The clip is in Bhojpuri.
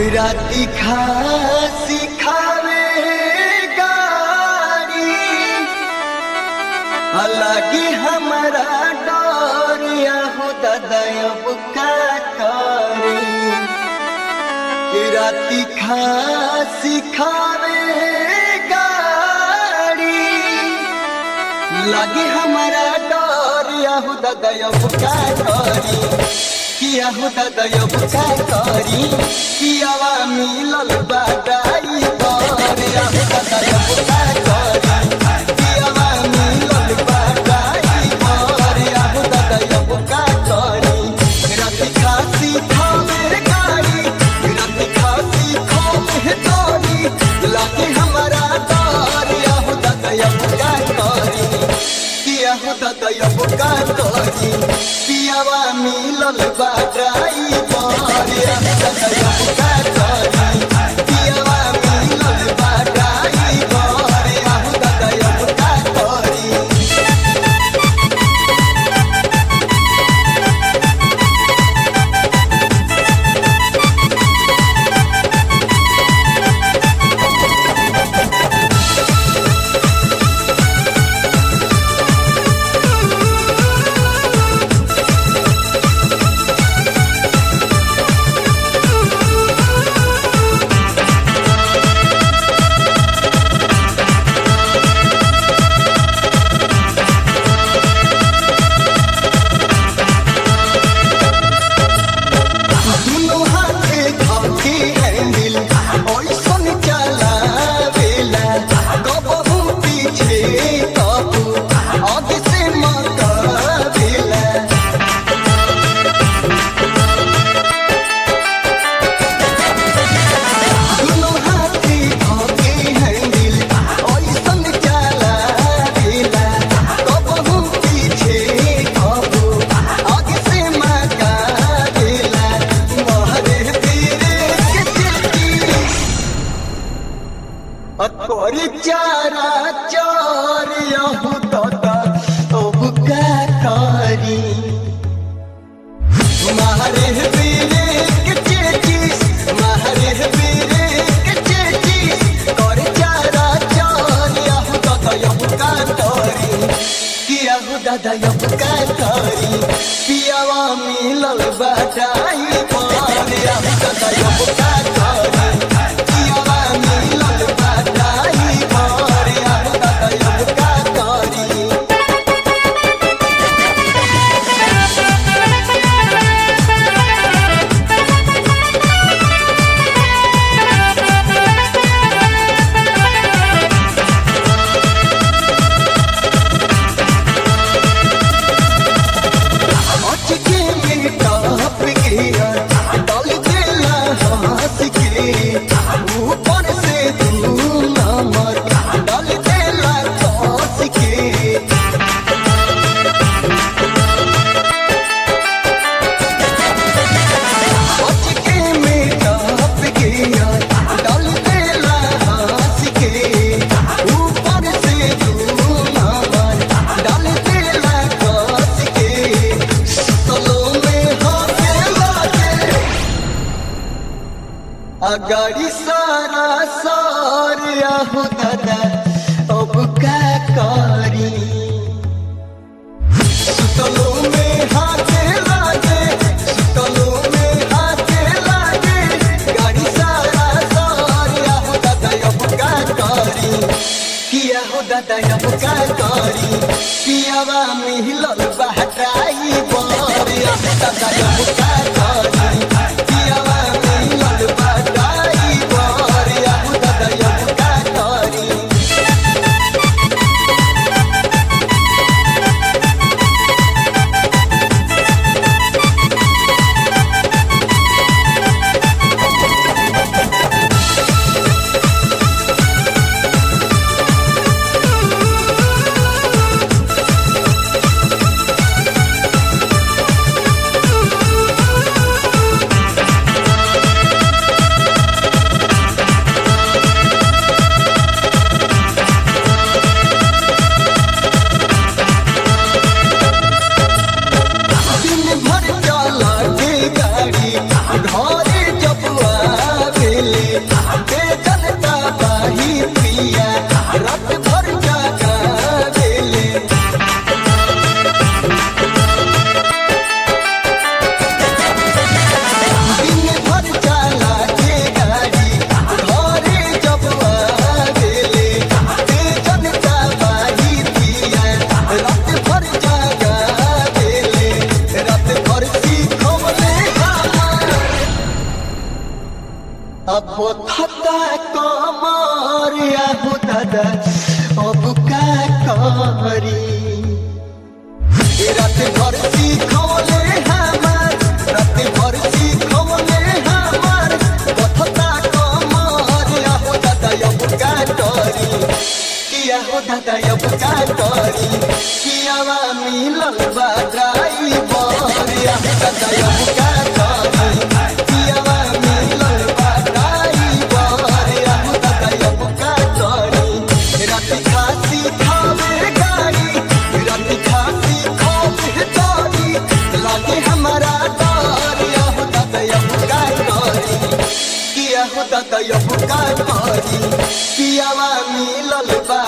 राती खासी खावे गाड़ी अलगी हमारा डोरिया हो ददयब का करी राती खासी खावे गाड़ी लगे हमारा डोरिया हो ददयब का करी किया हो ददयब का करी कियावा मिलल बादाई करिया हो ददयब का करी कियावा मिलल बादाई करिया हो ददयब का करी राती खासी खावे गाड़ी राती खासी खावे गाड़ी लगे हमारा डोरिया हो ददयब का करी किया हो ददयब का करी पियावा मिलल बादाई करिया हो ददयब का करी पियावा मिलल बादाई करिया हो ददयब का करी दुनो हाथे खाके हैंडल ओइसन चलावेला कबहू पीछे कबू आगे से मकावेला दुनो हाथे खाके हैंडल ओइसन चलावेला कबहू पीछे कबू आगे से मकावेला मोहरे पीरे के चिट्ठी अतोरी चारा चार यहू तोता अब का करी मारे पीरे के चिट्ठी मारे पीरे के चिट्ठी कर चारा चार यहू तोता अब का करी किया हो दादा अब का करी पियावा मिलल बाटाई पर यहू दादा अब का करी पियावा मिलल बाटाई पर यहू दादा अब का करी अचके में टॉप गिरा डाल देला हाथ के ऊपर से तू नमर डाल देला टॉस के अचके में टॉप गिरा डाल देला हाथ के ऊपर से तू नमर डाल देला टॉस के सलो में हाथे लागे अगाड़ी सारा सारिया हो दादा अब का करी सुतलो में हाथे लागे सुतलो में हाथे लागे गाड़ी सारा सारिया हो दादा अब का करी किया हो दादा अब का करी पियावा मिलल बहटाई बरिया हो दादा अब का करी पियावा मिलल बहटाई बरिया हो दादा अब का करी अब थता कमर आहु दादा अब का करी रात भर सीखोले हमार रात भर सीखोले हमार कथता कमर आहु दादा अब का करी किया हो दादा अब का करी कियावा मिलल बा ड्राइवर आहु दादा अब का करी कियावा मिलल बा ड्राइवर आहु दादा अब का करी रात खासी खावे गाड़ी रात खासी खावे गाड़ी लागे हमारा डर आहु दादा अब का करी किया हो दादा अब का करी कियावा मिलल बा